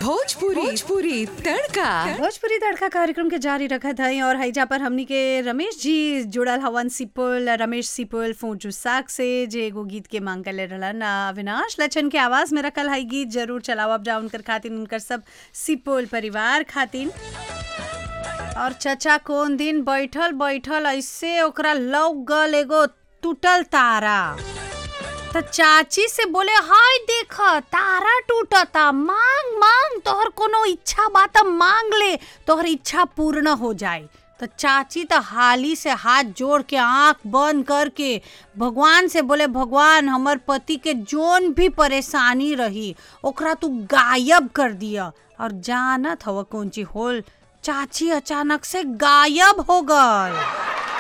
भोजपुरी भोजपुरी तड़का भोजपुरी तड़का कार्यक्रम के जारी रखत हई और हईजा पर हमनी के रमेश जी जुड़ल हवन सिपुल रमेश सिपुल फोजू साग से जे एगो गीत के मांग कर रहलन आ, अविनाश लचन के आवाज में रखल हई गीत जरूर चलावब जा उनकर खातिन उनकर सब सिपुल परिवार खातिन और चचा कौन दिन बैठल बैठल ऐसे ओकरा लौक गल एगो टूटल तारा त चाची से बोले हाय देख तारा टूटता मांग मांग तोहर कोनो इच्छा बा त मांग ले तोहर इच्छा पूर्ण हो जाए तो चाची तो हाली से हाथ जोड़ के आंख बंद करके भगवान से बोले भगवान हमर पति के जोन भी परेशानी रही ओकरा तू गायब कर दिया और जानत हव कौन चीज होल चाची अचानक से गायब हो गल